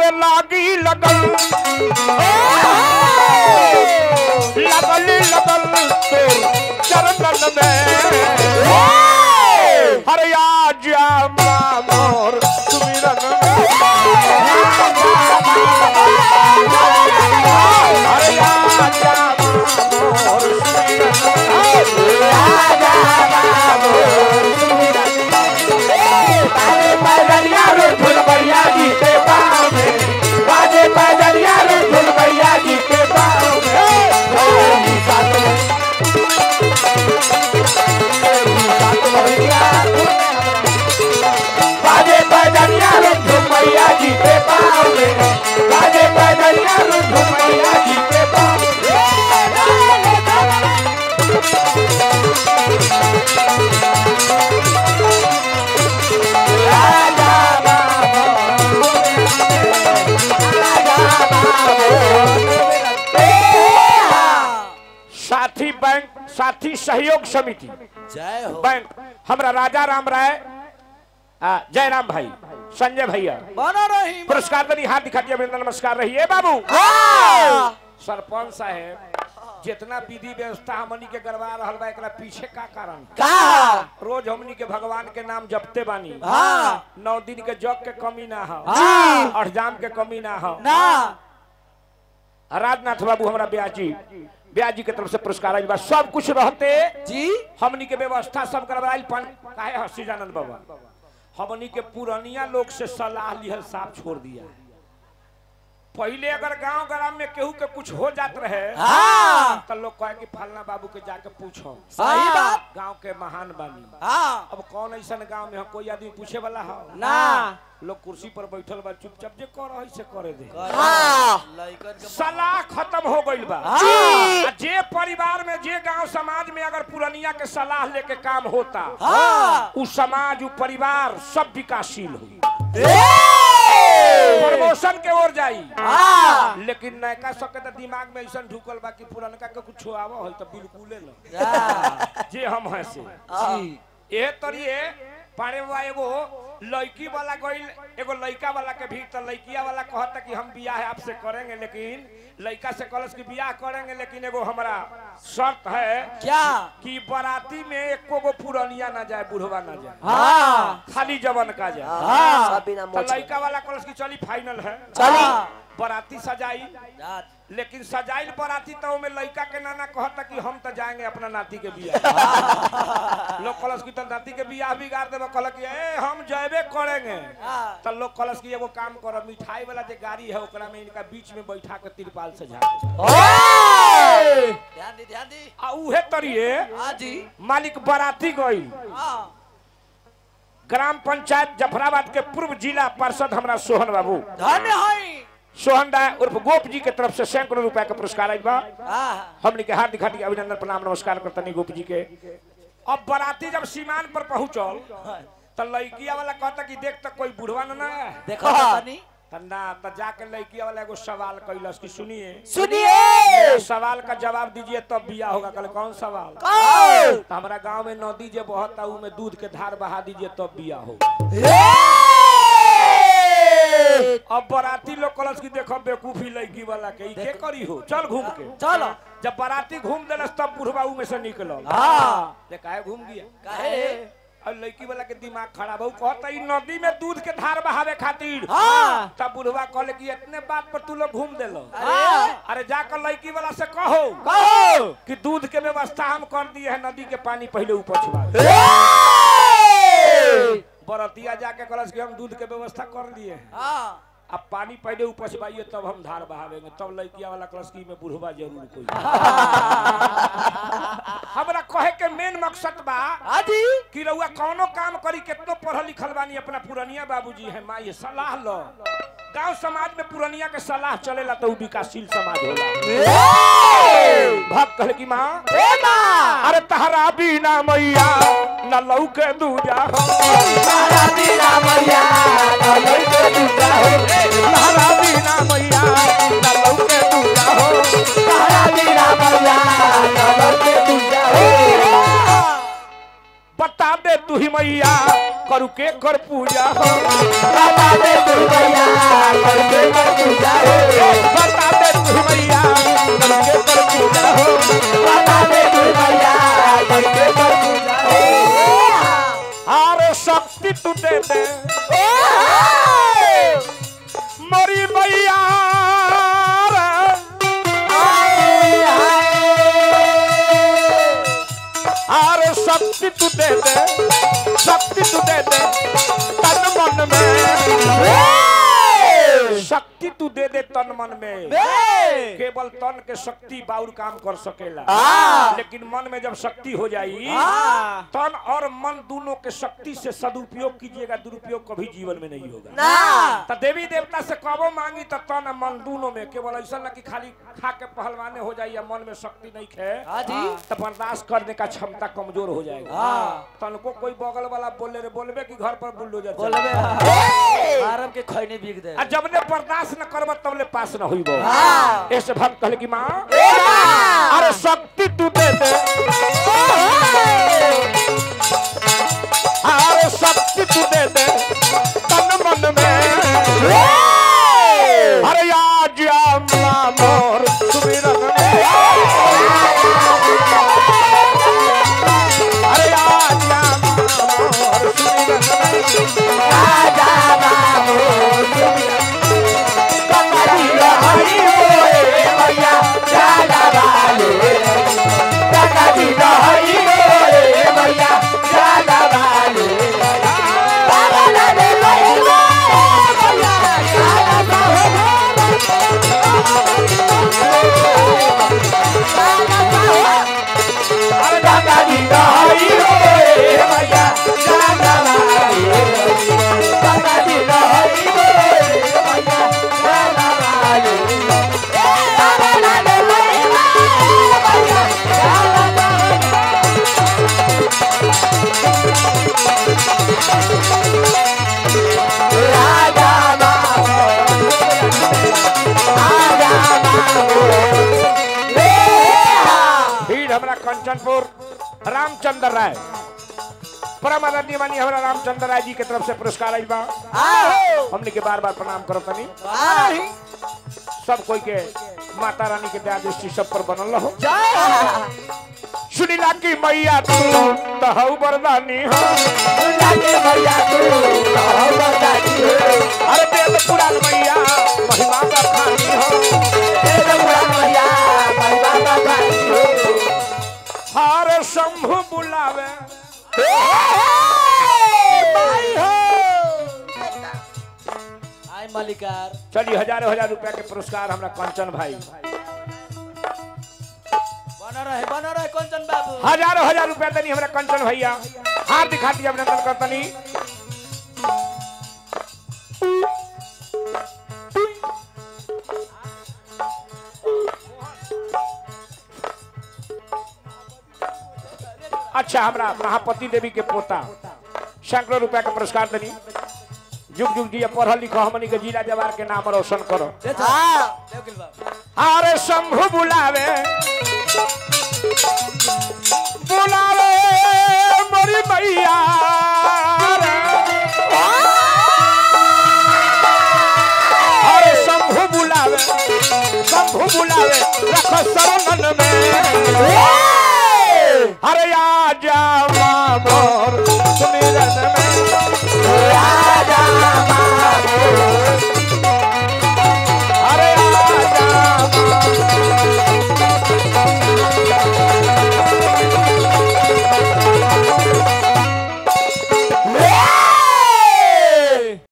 अरे लागी लगल लगल लगल तोर चरणन में हरे आज मोर सुमिरन हरे आज मोर पैदलिया रे फुलबैया जी के पाँव में बाजे पैदलिया रे फुलबैया जी के पाँव में होली साथ में होली साथ भैया बाजे पैदलिया रे फुलबैया जी के पाँव में बाजे पैदलिया रे फुलबैया जी के पाँव साथी बैंक साथी सहयोग समिति जय हो बैंक हमरा राजा राम राय आ, जयराम भाई संजय भैया बना रही पुरस्कार दनी हाथ दिखा दिया अभिनंदन नमस्कार रहिए बाबू सरपंच साहेब जितना विधि व्यवस्था हमनी के करवा रहल बा एकरा पीछे का कारण का रोज हमनी के भगवान के नाम जपते बानी हाँ नौ दिन के जग के कमी ना हो हाँ। अठजाम के कमी ना हो ना राजनाथ बाबू हमरा ब्याजी ब्याजी के तरफ से पुरस्कार आइल बा सब कुछ रहते जी हमनी के व्यवस्था सब करवाइल पन काहे हसी जानंद बाबा हमनी के पुरानिया लोग से सलाह लिहल साफ छोड़ दिया पहले अगर गांव ग्राम में केहू के कुछ हो जात रहे हाँ तो लोग कहे कि फलना बाबू के जाके पूछो सही बात गांव के महान बानी हाँ अब कौन ऐसा गांव में हो कोई आदमी पूछे वाला हो ना लोग कुर्सी पर बैठल बा चुपचाप जे कर रही से करे दे हाँ लइकन के सलाह खत्म हो गइल बा हाँ। आ जे परिवार में जे गांव समाज में अगर पुरनिया के सलाह लेके काम होता हाँ उ समाज उ परिवार सब विकासशील हुई ए! प्रमोशन के ओर जाई हाँ लेकिन नयका सबके तो दिमाग में ऐसा ढुकल बा कि पुरनका के कुछ आवा हो तो बिल्कुले न हाँ। जे हम हैं से जी ए तरिए पारे बा एगो लड़की वाला गइल एगो लड़का वाला के भी तो लड़किया वाला कहता कि हम बियाह आपसे करेंगे लेकिन लड़का से कलस की बियाह करेंगे लेकिन एगो हमारा शर्त है क्या कि बाराती में एको गो पुरनिया ना जाए बुढ़वा ना जाए हाँ खाली जवन का जाए हाँ तो लड़का वाला कलस की चली फाइनल है चली बाराती सजाई जात। लेकिन सजाइल बाराती तो में लड़का के नाना कहता कि हम तो जाएंगे अपना नाती के बियाह लोग कलश की तो नाती के बियाह बिगाड़ देबो कहल कि ए हम जयबे करेंगे हाँ। तो लोग कलश की एगो काम करो मिठाई वाला जो गाड़ी है ओकरा में इनका बीच में बैठा के तिरपाल से झाड़ ओए! ध्यान दी ध्यान दी आ उहे तरिए हाँ जी मालिक बाराती गई हाँ ग्राम पंचायत जफराबाद के पूर्व जिला पार्षद हमरा सोहन बाबू धन्य है सोहन राय उर्फ गोप जी के तरफ से सैकड़ों रुपया के पुरस्कार आइल बा हाँ हमने के हार्दिक हार्दिक अभिनंदन प्रणाम नमस्कार करतनी गोप जी के अब बाराती जब सीमान पर पहुंचल तो लड़किया वाला कहता कि देख तक कोई बुढ़वा न ना है देखो तो तनी त ना त जाके लड़किया वाला एगो सवाल कैलस कि सुनिए सुनिए सवाल का जवाब दीजिए तब बिया होगा कल कौन सवाल कौन? तो हमारा गांव में नदी जे बहता ऊ में दूध के धार बहा दीजिए तब बिया होगा ए! अब बाराती लोग कलस की देखो बेवकूफी लड़की वाला के ई के करी हो चल घूम के चलो जब बाराती घूम देलस तब बुढ़वा ऊ में से निकलल हाँ ते काहे घूम गया काहे और लड़की वाला के दिमाग खराब हो कहता ई नदी में दूध के धार बहावे खातिर हाँ तब बुढ़वा कहले कि इतने बात पर तू लोग घूम देलो अरे अरे जाकर लड़की वाला से कहो कहो कि दूध के व्यवस्था हम कर दिए है नदी के पानी पहले ऊपर छुआ दे। ए! बरतिया जाके कलश कि हम दूध के व्यवस्था कर दिए हैं हाँ अब पानी पहले ऊपर छुपाइए तब हम धार बहावेंगे तब लड़किया वाला कलश की में बुढ़वा जरूर कोई हमरा कहे के मेन मकसद बा हाँ जी कि रउआ कौनो काम करी कितनो पढ़ल लिखल बानी अपना पुरनिया बाबूजी है माँ ये सलाह लो गांव समाज में पुरनिया के सलाह चलेला तो उ विकासशील समाज होला ए! भक्त कहले कि माँ ए माँ! अरे तहरा बिना मैया न लौके दूजा हो तारा बिना मैया, ना लइके दूजा हो। तहरा बिना मैया न लौके दूजा हो तारा बिना मैया, ना लइके दूजा हो। बता दे तू ही मैया करू के कर पूजा हो बता दे तू मैया, करके मोरी मैया अरे शक्ति तू दे दे शक्ति तू दे दे तन मन में शक्ति तू दे दे तन मन में केवल तन के शक्ति बाउर काम कर सकेला लेकिन मन में जब शक्ति हो जाई तन और मन दोनों के शक्ति से सदुपयोग कीजिएगा दुरुपयोग कभी जीवन में नहीं होगा तो देवी देवता से कबो मांगी तो तन और मन दोनों में केवल ऐसा ना कि खाली खा के पहलवाने हो जाइए मन में शक्ति नहीं खे तो बर्दाश्त करने का क्षमता कमजोर हो जाएगा तन को कोई बगल वाला बोले रे बोलबे कि घर पर बुलडोजर चले। आराम के खैनी बिक दे आ जब ने बर्दाश्त न करब तब ले पास न हुई ऐसे भक्त कहले कि माँ अरे शक्ति तू दे दे अरे शक्ति तू दे दे तन मन में अरे आज अम्मा मोर सुमिरन में अरे आज अम्मा मोर सुमिरन में अरे गंगा जी दहाई रे भैया गंगा वाली गंगा जी दहाई रे भैया गंगा वाली भीड़ हमारा कंचनपुर रामचंद्र राय परम आदरणीय मानी हमारा रामचंद्र राय जी के तरफ से पुरस्कार आई बा हमने के बार बार प्रणाम करो तनी सब कोई के माता रानी के दया दृष्टि सब पर बनल रहो सुनीला की मैया तू तहु बरदानी हो अरे बेद पुराण मैया महिमा का खानी हो हार शंभु बुलावे आई मालिकार चलिए हजारों हजार रुपया के पुरस्कार हमरा कंचन भाई बना रहे बना रहे कंचन बाबू हजारों हजार रुपया तनी हमरा कंचन भैया हाथ दिखा दिया अभिनंदन करतनी अच्छा हमरा महापति देवी के पोता सैकड़ों रुपया के पुरस्कार तनी जुग जुग जी पढ़ल लिखल हमनी के जिला जवार के नाम रोशन करो देवकिल बाबू अरे शंभु बुलावे बुलावे मोरी मैया अरे शंभु बुलावे शंभु बुलावे रख शरणन में अरे आजा